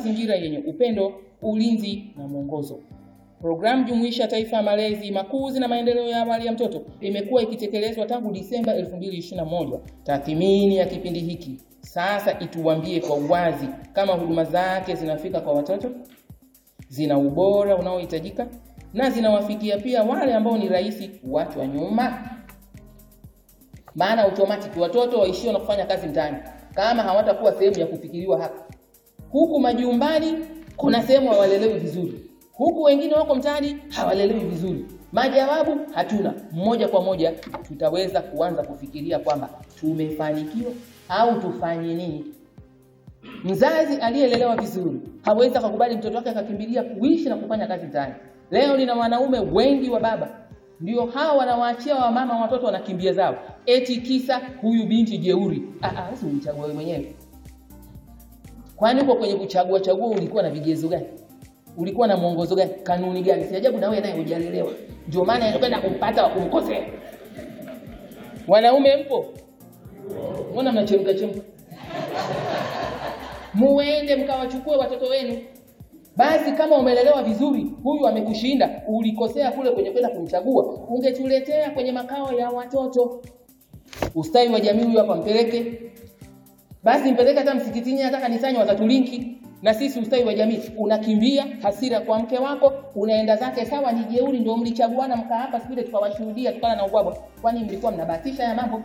mazingira yenye upendo, ulinzi na mwongozo. Programu jumuishi ya taifa ya malezi, makuzi na maendeleo ya awali ya mtoto imekuwa ikitekelezwa tangu Disemba 2021. Tathmini ya kipindi hiki sasa ituambie kwa uwazi kama huduma zake zinafika kwa watoto, zina ubora unaohitajika na zinawafikia pia wale ambao ni rahisi kuachwa nyuma. Maana automatic watoto waishio na kufanya kazi mtaani kama hawatakuwa sehemu ya kufikiriwa hapa. Huku majumbani kuna sehemu hawalelewi vizuri, huku wengine wako mtaani hawalelewi vizuri. Majawabu hatuna. Moja kwa moja tutaweza kuanza kufikiria kwamba tumefanikiwa au tufanye nini. Mzazi aliyelelewa vizuri hawezi akakubali mtoto wake akakimbilia kuishi na kufanya kazi mtaani. Leo nina wanaume wengi wa baba ndio hawa wanawaachia wamama watoto wanakimbia zao, eti kisa huyu binti jeuri. Ah, ah, sasa ulichagua wewe mwenyewe. Kwani uko kwenye kuchagua chagua ulikuwa na vigezo gani? Ulikuwa na mwongozo gani? Kanuni gani? Si ajabu na wewe naye hujalelewa. Ndio maana inakwenda kumpata wa kumkosea. Wanaume mpo? Mbona mnachemka chemka? Muende mkawachukue watoto wenu. Basi kama umelelewa vizuri, huyu amekushinda, ulikosea kule kwenye kwenda kumchagua, ungetuletea kwenye makao ya watoto. Ustawi wa jamii huyu hapa mpeleke. Basi mpeleke hata msikitini, hata kanisani, watatulinki na sisi. Ustawi wa jamii unakimbia hasira kwa mke wako, unaenda zake sawa, ni jeuri, ndio mlichaguana mkaa hapa siku ile tukawashuhudia tukana na ubwabwa. Kwani mlikuwa mnabahatisha ya mambo?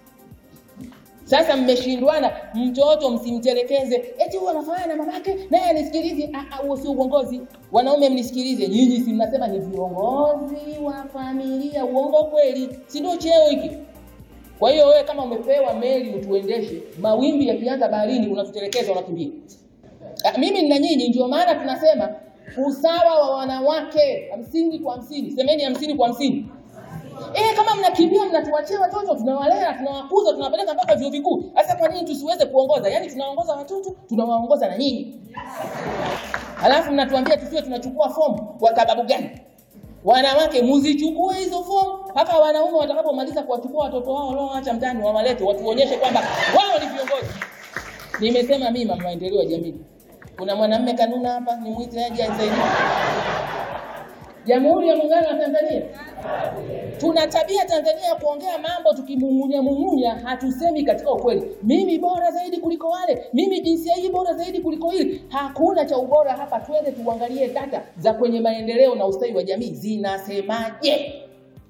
Sasa mmeshindwana, mtoto msimtelekeze, eti huyu anafanana na mamake naye anisikilize. Ah, ah, huo sio uongozi. Wanaume mnisikilize, nyinyi si mnasema ni viongozi wa familia. Uongo kweli? Si ndio cheo hiki? Kwa hiyo wewe kama umepewa meli utuendeshe, mawimbi yakianza baharini unatutelekeza, unakimbia. Ah, mimi nina nyinyi, ndio maana tunasema usawa wa wanawake hamsini kwa hamsini. Semeni hamsini kwa hamsini. Eh, kama mnakimbia mnatuachia watoto, tunawalea, tunawakuza, tunawapeleka mpaka vyuo vikuu. Sasa kwa nini tusiweze kuongoza? Yaani tunaongoza watoto, tunawaongoza na nyinyi. Halafu mnatuambia tusiwe tunachukua fomu kwa sababu gani? Wanawake muzichukue hizo fomu mpaka wanaume watakapomaliza kuwachukua watoto wao walioacha mtaani wawalete, watuonyeshe kwamba wao ni viongozi. Nimesema mimi mama maendeleo ya jamii. Kuna mwanamume kanuna hapa, nimwite aje anisaidie. Jamhuri ya Muungano wa Tanzania. Tuna tabia Tanzania ya kuongea mambo tukimumunya mumunya, hatusemi katika ukweli. Mimi bora zaidi kuliko wale, mimi jinsia hii bora zaidi kuliko hili. Hakuna cha ubora hapa. Twende tuangalie data za kwenye maendeleo na ustawi wa jamii zinasemaje.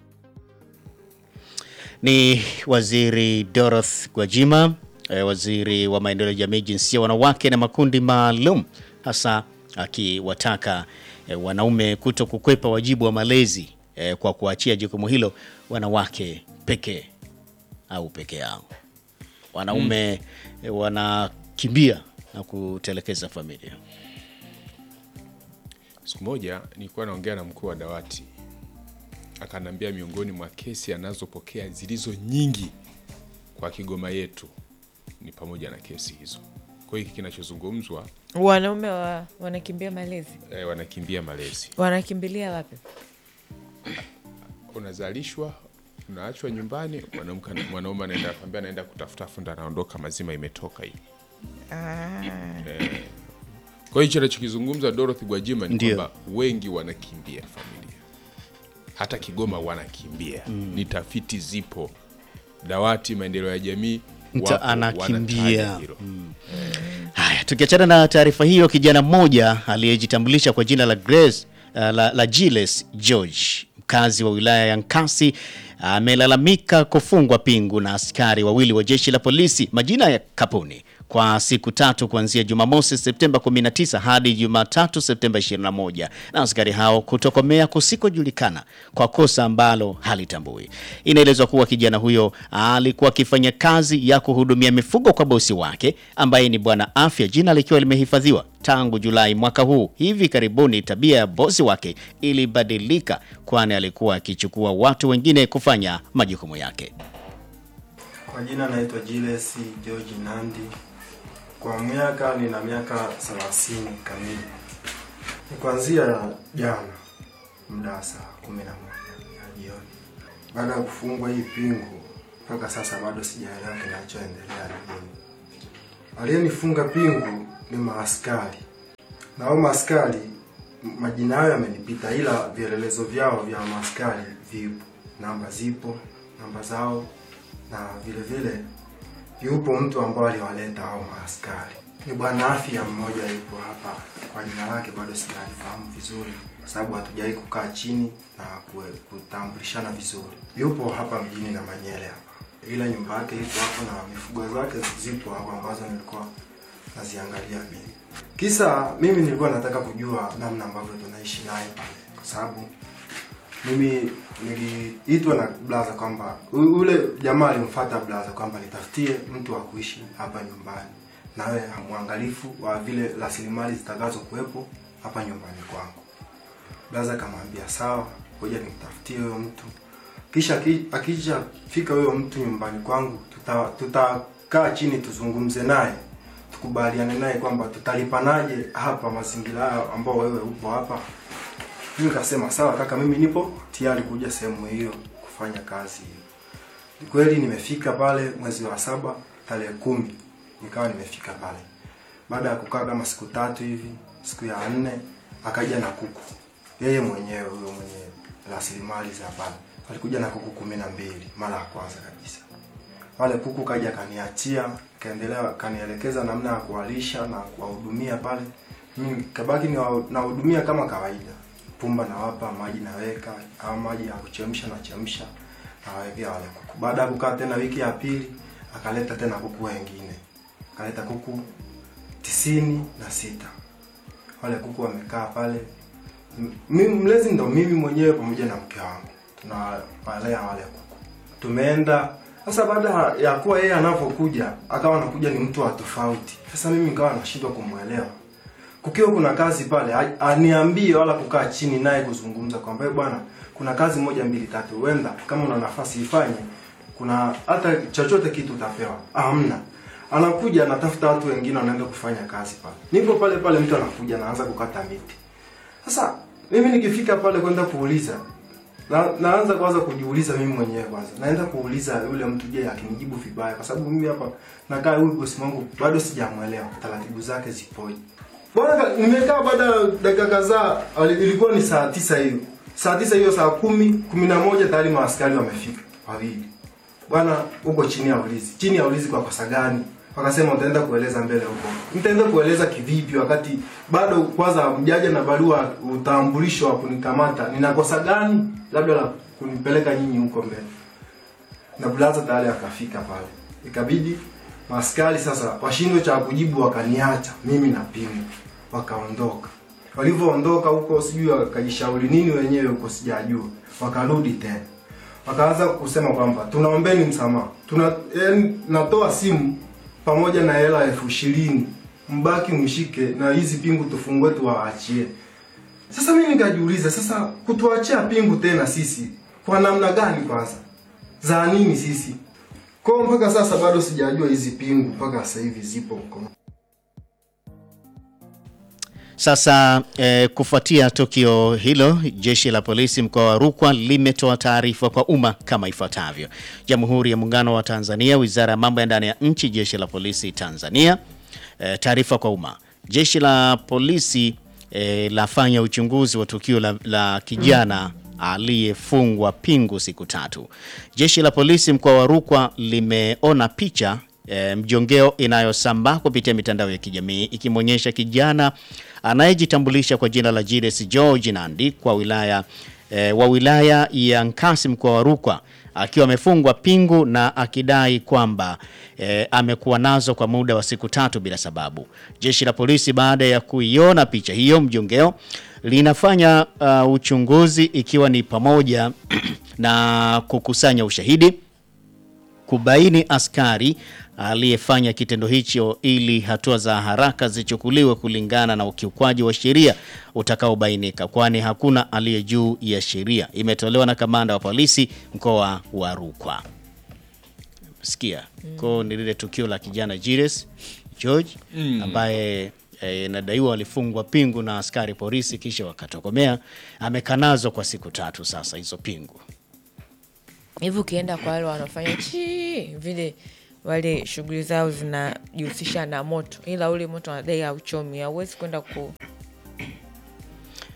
Ni Waziri Dorothy Gwajima, eh, waziri wa maendeleo ya jamii, jinsia, wanawake na makundi maalum, hasa akiwataka eh, wanaume kuto kukwepa wajibu wa malezi eh, kwa kuachia jukumu hilo wanawake pekee au peke yao. Wanaume eh, wanakimbia na kutelekeza familia. Siku moja nilikuwa naongea na mkuu wa dawati, akaniambia miongoni mwa kesi anazopokea zilizo nyingi kwa Kigoma yetu ni pamoja na kesi hizo. Kwa hiyo hiki kinachozungumzwa Wanaume wa, wanakimbia malezi, eh, wanakimbia malezi, wanakimbilia wapi? unazalishwa unaachwa nyumbani, mwanamke- mwanaume anaenda kwambia anaenda kutafuta funda, anaondoka mazima imetoka hii. Ah, Kwa hiyo hicho anachokizungumza Dorothy Gwajima ni Ndio. kwamba wengi wanakimbia familia, hata Kigoma wanakimbia. Ni tafiti zipo, dawati maendeleo ya jamii Mta wapo, anakimbia. wanataja hilo. Haya, tukiachana na taarifa hiyo, kijana mmoja aliyejitambulisha kwa jina la Grace, uh, la, la Giles George, mkazi wa wilaya ya Nkasi, amelalamika kufungwa pingu na askari wawili wa jeshi la polisi majina ya Kapuni kwa siku tatu kuanzia Jumamosi Septemba 19 hadi Jumatatu Septemba 21 na askari hao kutokomea kusikojulikana kwa kosa ambalo halitambui. Inaelezwa kuwa kijana huyo alikuwa akifanya kazi ya kuhudumia mifugo kwa bosi wake ambaye ni Bwana Afya, jina likiwa limehifadhiwa tangu Julai mwaka huu. Hivi karibuni tabia ya bosi wake ilibadilika, kwani alikuwa akichukua watu wengine kufanya majukumu yake. Kwa jina naitwa Giles George Nandi. Kwa miaka nina miaka 30 kamili. Ni kuanzia jana muda wa saa 11 ya jioni. Baada ya kufungwa hii pingu mpaka sasa bado sijaelewa kinachoendelea ni nini. Aliyenifunga pingu ni maaskari na hao maaskari m- majina yao yamenipita, ila vielelezo vyao vya maaskari vipo, namba zipo, namba zao, na vile vile yupo mtu ambao aliwaleta hao maaskari. Ni bwana afya mmoja yupo hapa, kwa jina lake bado sijalifahamu vizuri, kwa sababu hatujawahi kukaa chini na kue- kutambulishana vizuri. Yupo hapa mjini na Manyele hapa, ila nyumba yake ipo hapo na mifugo zake zipo hapo ambazo nilikuwa naziangalia mimi. Kisa mimi nilikuwa nataka kujua namna ambavyo tunaishi naye pale, kwa sababu mimi niliitwa na blaza kwamba u- ule jamaa alimfuata blaza kwamba nitafutie mtu wa kuishi hapa nyumbani, nawe mwangalifu wa vile rasilimali zitakazo kuwepo hapa nyumbani kwangu. Blaza akamwambia sawa, ngoja nimtafutie huyo mtu, kisha aki- akisha fika huyo mtu nyumbani kwangu, tuta- tutakaa chini tuzungumze naye tukubaliane naye kwamba tutalipanaje hapa mazingira hayo ambao wewe upo hapa. Mimi nikasema sawa kaka, mimi nipo tayari kuja sehemu hiyo kufanya kazi hiyo. Ni kweli nimefika pale mwezi wa saba tarehe kumi nikawa nimefika pale. Baada ya kukaa kama siku tatu hivi, siku ya nne akaja na kuku, yeye mwenyewe huyo mwenye rasilimali za pale alikuja na kuku kumi na mbili mara ya kwanza kabisa wale kuku kaja kaniachia, kaendelea kanielekeza namna ya kuwalisha na kuwahudumia pale. Mimi kabaki niwa- nawahudumia kama kawaida, pumba nawapa, maji naweka, au maji ya kuchemsha na chemsha nawawekea wale kuku. Baada ya kukaa tena wiki ya pili, akaleta tena kuku wengine, akaleta kuku tisini na sita. Wale kuku wamekaa pale, M- mimi mlezi ndo mimi mwenyewe pamoja na mke wangu tunawalea wale kuku. Tumeenda sasa, baada ya kuwa yeye anapokuja akawa anakuja ni mtu wa tofauti. Sasa mimi nikawa nashindwa kumwelewa. Kukiwa kuna kazi pale, a- aniambie wala kukaa chini naye kuzungumza kwamba "Eh, bwana, kuna kazi moja mbili tatu, huenda kama una nafasi ifanye, kuna hata chochote kitu utapewa. Ah, Hamna. Anakuja anatafuta watu wengine wanaenda kufanya kazi pale. Nipo pale pale, mtu anakuja anaanza kukata miti. Sasa mimi nikifika pale kwenda kuuliza na, naanza kwanza kujiuliza mimi mwenyewe kwanza. Naenda kuuliza yule mtu je, akinijibu vibaya kwa sababu mimi hapa nakaa huyu bosi wangu bado sijamuelewa taratibu zake zipoje. Bwana ka- nimekaa baada ya dakika kadhaa ali- ilikuwa ni saa tisa hiyo. Saa tisa hiyo saa kumi, kumi na moja tayari maaskari wamefika wawili. Bwana uko chini ya ulinzi. Chini ya ulinzi kwa kosa gani? Wakasema utaenda kueleza mbele huko. Nitaenda kueleza kivipi wakati bado kwanza mjaja na barua utambulisho wa kunikamata. Nina kosa gani? Labda la kunipeleka nyinyi huko mbele. Na blaza tayari akafika pale. Ikabidi maaskari sasa washindwe cha kujibu wakaniacha mimi na pingu. Wakaondoka. Walivyoondoka huko sijui wakajishauri nini wenyewe huko sijajua. Wakarudi tena wakaanza kusema kwamba tunaombeni msamaha, tuna yani, natoa simu pamoja na hela elfu ishirini mbaki mshike na hizi pingu tufungue tuwaachie. Sasa mimi nikajiuliza, sasa kutuachia pingu tena sisi kwa namna gani? Kwanza za nini sisi? Kwa hiyo mpaka sasa bado sijajua hizi pingu mpaka sasa hivi zipo mkono Sasa eh, kufuatia tukio hilo, jeshi la polisi mkoa wa Rukwa limetoa taarifa kwa umma kama ifuatavyo: Jamhuri ya Muungano wa Tanzania, Wizara ya Mambo ya Ndani ya Nchi, Jeshi la Polisi Tanzania. Eh, taarifa kwa umma. Jeshi la polisi eh, lafanya uchunguzi wa tukio la, la kijana aliyefungwa pingu siku tatu. Jeshi la polisi mkoa wa Rukwa limeona picha e, mjongeo inayosambaa kupitia mitandao ya kijamii ikimwonyesha kijana anayejitambulisha kwa jina la Julius George Nandi kwa wilaya e, wa wilaya ya Nkasi mkoa wa Rukwa akiwa amefungwa pingu na akidai kwamba e, amekuwa nazo kwa muda wa siku tatu bila sababu. Jeshi la polisi baada ya kuiona picha hiyo mjongeo linafanya uh, uchunguzi ikiwa ni pamoja na kukusanya ushahidi kubaini askari aliyefanya kitendo hicho ili hatua za haraka zichukuliwe kulingana na ukiukwaji wa sheria utakaobainika, kwani hakuna aliye juu ya sheria. Imetolewa na kamanda wa polisi mkoa wa Rukwa. Sikia ko ni lile tukio la kijana Julius George ambaye eh, inadaiwa walifungwa pingu na askari polisi kisha wakatokomea. Amekanazwa kwa siku tatu sasa hizo pingu. hivi ukienda kwa wale wanaofanya chi vile wale shughuli zao zinajihusisha na moto ila ule moto wanadai hauchomi hauwezi kwenda ku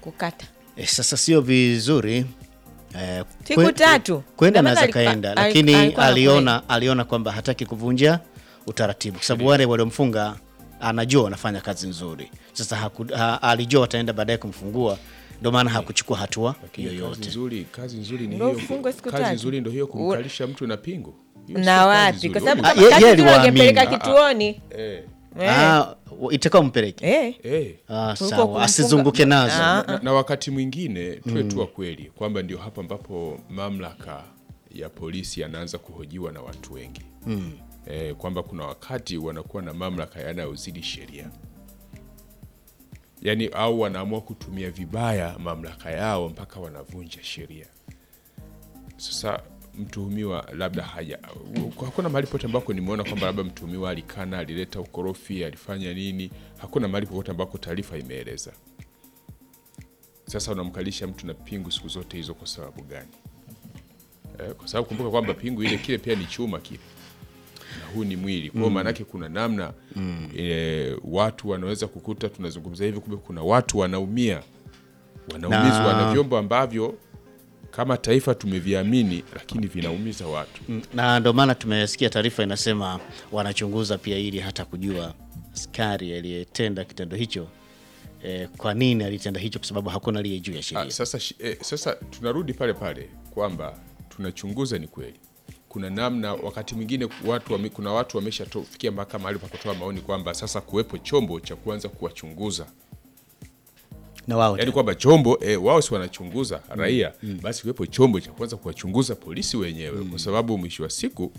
kukata E, sasa sio vizuri e, Siku tatu. kwenda Ina maana naweza alikuwa- kaenda, ali- lakini alikuwa aliona aliona kwamba hataki kuvunja utaratibu kwa sababu wale waliomfunga anajua wanafanya kazi nzuri. Sasa haku, ha, alijua wataenda baadaye kumfungua, ndio maana hakuchukua hatua Lakini kazi yoyote. nzuri, kazi nzuri ni Ndio hiyo. ufungwe siku Kazi tatu. nzuri ndio hiyo kumkalisha mtu na pingu. Hiyo sio na kazi wapi nzuri. kwa sababu Ah, kama ye- kazi yeye nzuri aliwaamini. wangempeleka Ah, ah. kituoni Eh, Eh, Ah, itakao mpeleke eh. eh. ah, Kuliko sawa, kumfunga- asizunguke nazo Ah. na, na wakati mwingine tuwe tu wa kweli kwamba ndio hapa ambapo mamlaka ya polisi yanaanza kuhojiwa na watu wengi mm. E, kwamba kuna wakati wanakuwa na mamlaka yanayozidi sheria yaani au wanaamua kutumia vibaya mamlaka yao mpaka wanavunja sheria sasa mtuhumiwa labda haja hakuna mahali pote ambako nimeona kwamba labda mtuhumiwa alikana alileta ukorofi alifanya nini hakuna mahali popote ambako taarifa imeeleza sasa unamkalisha mtu na pingu siku zote hizo kwa sababu gani eh, kwa sababu kumbuka kwamba pingu ile kile pia ni chuma kile na huu ni mwili kwao mm. maanake kuna namna mm. e, watu wanaweza kukuta tunazungumza hivi kumbe kuna watu wanaumia wanaumizwa Na- na vyombo ambavyo kama taifa tumeviamini lakini vinaumiza watu Mm, na ndio maana tumesikia taarifa inasema wanachunguza pia ili hata kujua askari aliyetenda kitendo hicho eh, kwa nini alitenda hicho, kwa sababu hakuna aliye juu ya Ah, sheria. sasa, shi- eh, sasa tunarudi pale pale kwamba tunachunguza ni kweli kuna namna wakati mwingine watu wame, kuna watu wameshafikia mpaka mahali pa kutoa maoni kwamba sasa kuwepo chombo cha kuanza kuwachunguza Na wao yaani kwamba chombo eh, wao si wanachunguza raia basi kuwepo chombo cha kuanza kuwachunguza polisi wenyewe kwa sababu mwisho wa siku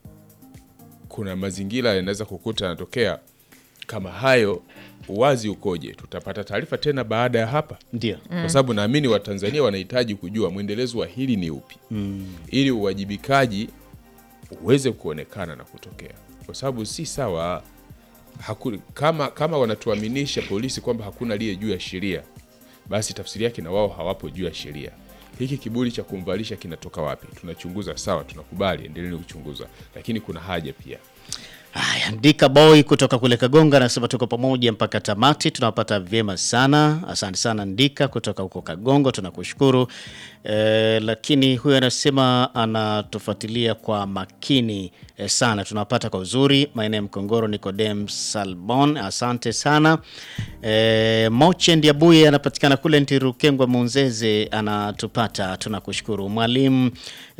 kuna mazingira yanaweza kukuta yanatokea kama hayo uwazi ukoje tutapata taarifa tena baada ya hapa ndio kwa sababu naamini watanzania wanahitaji kujua mwendelezo wa hili ni upi ili uwajibikaji uweze kuonekana na kutokea kwa sababu si sawa haku, kama, kama wanatuaminisha polisi kwamba hakuna aliye juu ya sheria basi tafsiri yake na wao hawapo juu ya sheria hiki kiburi cha kumvalisha kinatoka wapi tunachunguza sawa tunakubali endeleni kuchunguza lakini kuna haja pia Haya, Ndika Boy kutoka kule Kagonga anasema tuko pamoja mpaka tamati, tunawapata vyema sana. Asante sana Ndika kutoka huko Kagongo, tunakushukuru. E, lakini huyu anasema anatufuatilia kwa makini e, sana, tunawapata kwa uzuri maeneo ya Mkongoro. Nicodem Salbon, asante sana. E, Moche Ndiabuye anapatikana kule Ntirukengwa Munzeze, anatupata, tunakushukuru. Mwalimu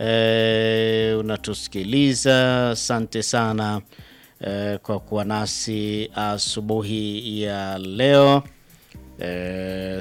e, unatusikiliza, asante sana eh, kwa kuwa nasi asubuhi ya leo eh,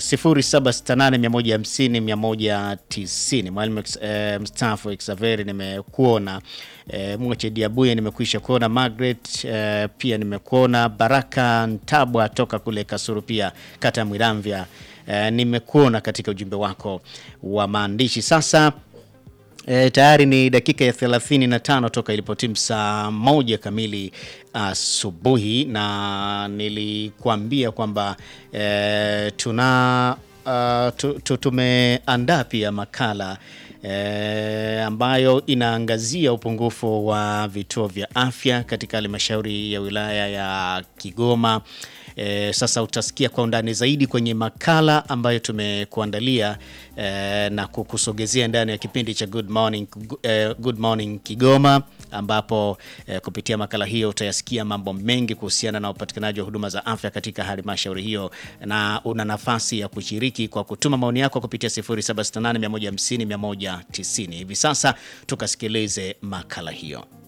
0768150190 mwalimu eh, mstaafu Xaveri nimekuona eh, Mwache Diabuye nimekwisha kuona Margaret eh, pia nimekuona Baraka Ntabwa toka kule Kasuru pia kata ya Mwiramvya eh, nimekuona katika ujumbe wako wa maandishi sasa E, tayari ni dakika ya 35 toka ilipotimu saa moja kamili asubuhi, na nilikuambia kwamba e, tuna uh, tu, tu, tumeandaa pia makala e, ambayo inaangazia upungufu wa vituo vya afya katika halmashauri ya wilaya ya Kigoma. E, sasa utasikia kwa undani zaidi kwenye makala ambayo tumekuandalia e, na kukusogezea ndani ya kipindi cha Good Morning, e, Good Morning Kigoma ambapo e, kupitia makala hiyo utayasikia mambo mengi kuhusiana na upatikanaji wa huduma za afya katika halmashauri hiyo, na una nafasi ya kushiriki kwa kutuma maoni yako kupitia 0768150190. Hivi sasa tukasikilize makala hiyo.